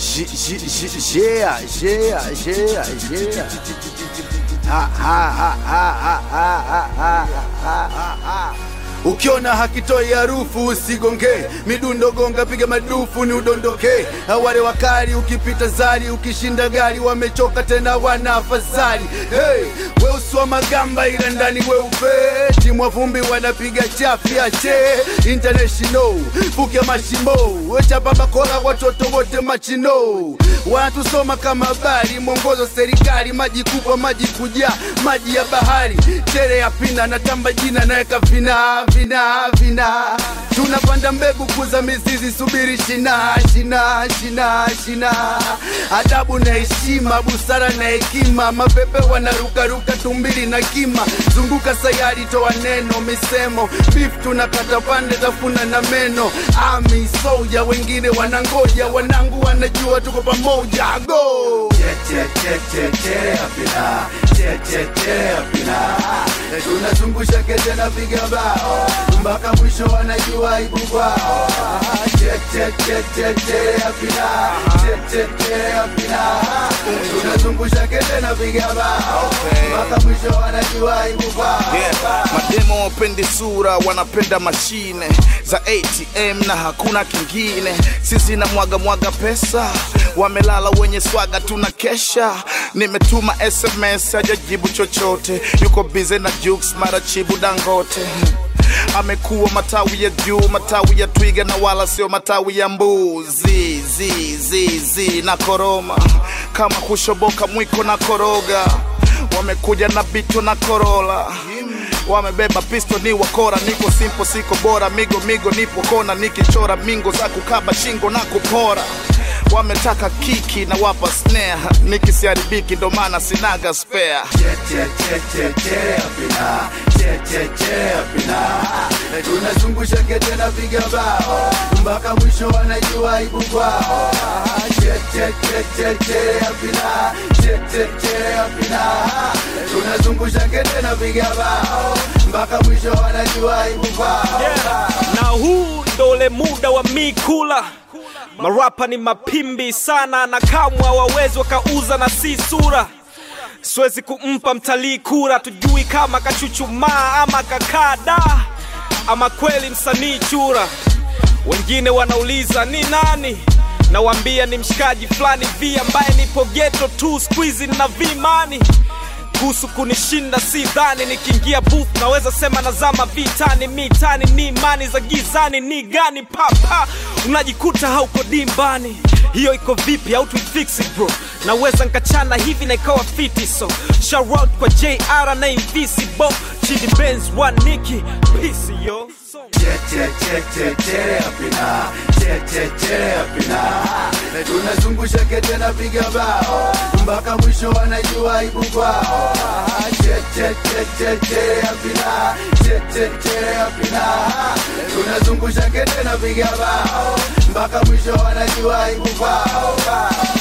Yeah, yeah, yeah, yeah. Ha, ha, ha, ha, ha, ha, ha, ha, ha, ha, ha. Ukiona hakitoi harufu usigonge, midundo gonga, piga madufu ni udondoke. Wale wakali ukipita zari, ukishinda gari, wamechoka tena wana afadhali. Hey, weusi wa magamba ila ndani weupe, timu wa vumbi wanapiga chafya che international, fuke mashimo, wechapa bakora, watoto wote machino, wanatusoma kama habari, mwongozo serikali, maji kubwa, maji kujaa, maji ya bahari, tere ya pina, natamba jina, naweka vina vina vina, tunapanda mbegu kuza mizizi, subiri shina shina shina shina, adabu na heshima, busara na hekima, mapepe wanarukaruka, tumbili na kima, zunguka sayari, toa neno, misemo, beef tunakata pande, tafuna na meno, ami soja, wengine wanangoja, wanangu wanajua tuko pamoja, go tunazungusha kete na piga bao mpaka mwisho wanajua aibu kwao tunazungusha kete na piga bao mpaka mwisho wanajua aibu kwao Yeah. Mademo wapendi sura, wanapenda mashine za ATM na hakuna kingine. Sisi na mwaga mwaga pesa, wamelala wenye swaga, tuna kesha. Nimetuma SMS hajajibu chochote, yuko bize na Jux mara chibu Dangote amekuwa matawi ya juu, matawi ya twiga na wala sio matawi ya mbuzi. Zi, zi, zi, na koroma kama kushoboka mwiko na koroga wamekuja na bito na korola wamebeba pisto ni wakora niko simpo siko bora migo migo nipo kona nikichora mingo za kukaba shingo na kupora wametaka kiki na wapa snare nikisiharibiki ndo maana sinaga spare tunazungusha kete na piga bao mpaka mwisho wanajua aibu kwao tunazungusha kete na piga bao mpaka mwisho wanajua aibu kwao na huu ndo ule muda wa mi kula marapa ni mapimbi sana na kamwe hawawezi wakauza na si sura siwezi kumpa mtalii kura tujui kama kachuchumaa ama kakada ama kweli msanii chura wengine wanauliza ni nani nawambia ni mshikaji fulani vi ambaye nipo geto tu squizi na vimani kuhusu kunishinda si dhani nikiingia booth naweza sema nazama vitani mitani ni imani za gizani ni gani papa unajikuta hauko dimbani hiyo iko vipi au tuifix bro naweza nkachana hivi na ikawa fiti so shout out kwa jr na invisible chidi benz one niki peace yo tunazungusha kete na piga bao mpaka mwisho wanajua aibu kwao tunazungusha kete na piga bao mpaka mwisho wanajua aibu kwao